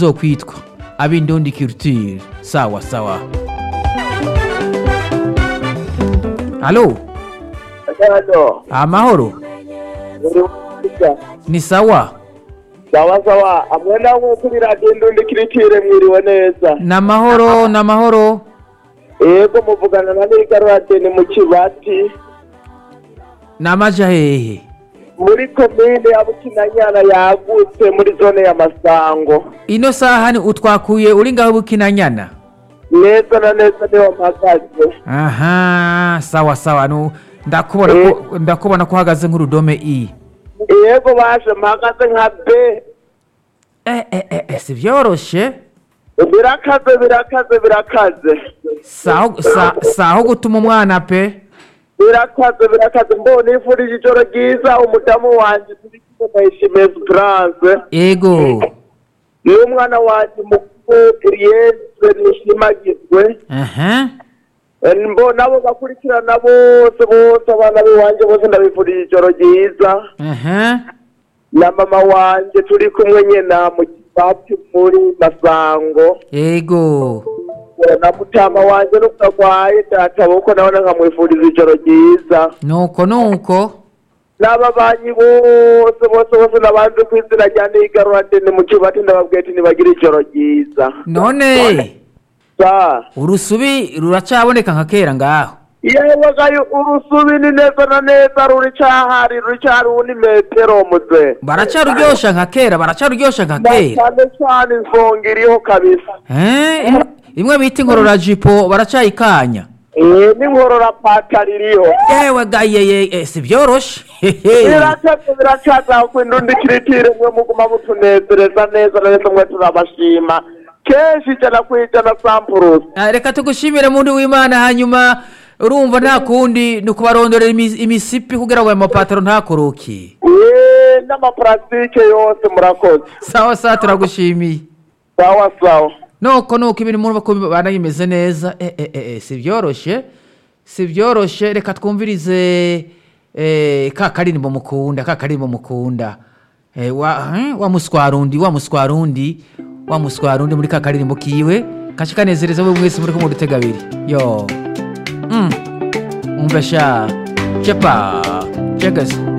tuzokwitwa ab'indundi culture sawa sawa halo Halo, amahoro uri mwiza. ni sawa Sawa sawa, amwe namwe kuri radiyo ndundi kiritire mwiriwe neza. ni amahoro ni amahoro Yego muvugana na Nigarurate ni mu Kibati, ni amaja hehe muri komine ya Bukinanyana yagutse muri zone ya Masango. ino saha ni utwakuye uri ngaho bukinanyana Neza na neza niho mpagaze. aha sawa sawa nu ndakubona ko ndakubona ko uhagaze nk'urudome i Yego baje mpagaze nka B. eh eh eh, eh si byoroshe Birakaze birakaze birakaze. saho sa- saho gutuma umwana pe Birakaze birakaze mbona ifurije ijoro ryiza umudamu wanje turi kumwe na Ishimwe France. ego n'umwana wanjye mukuru Eliese nishimagizwe aha mbo nabo bakurikirana bose bose abana b'iwanjye bose ndabifurije ijoro ryiza aha na mama wanjye turi kumwe nyina mu kibati muri masango ego na mutama wanjye n'ubwo arwaye databukwe nabona nkamwifuriza ijoro ryiza nuko nuko n'ababanyi bose bose bose n'abandi ku izina rya nigarurate ni mu kibati ndababwiye ati ntibagire ijoro ryiza none sa urusubi ruracaboneka nka kera ngaho yewe gayo urusubi ni neza na neza ruri cahari ruri cahari ubu ni metero muze baracaruryosha nka kera baracaruryosha nka na kera cyane cyane insonga iriho kabisa Eh, im- imwe bita ingororajipo baracayikanya Eh, n'inkorora patari iriho yewe gayeye eh, si byoroshe hehe biracaza biracaza ku indundi kiritire mwe muguma mutunezereza neza na neza mwe turabashima kenshi ijana ku ijana sampurusi Ah, reka tugushimire muntu w'imana hanyuma urumva nta kundi ni ukubarondorera imi- imisipi kugira ngo ayo mapataro ntakoroke Eh, n'amaparasitike yose murakoze sawa sawa turagushimiye sawa sawa nuko nuko ibintu murumva ko bana bimeze neza eh, eh, eh, eh, si byoroshe si byoroshe reka twumvirize eh, ka karirimbo mukunda ka karirimbo mukunda eh, wa, eh, wa muswarundi wa muswarundi wa muswarundi muri ka karirimbo kiwe kashi kanezereza we mwese muri kumwe dutega abiri yo mm. umva sha cepa cegase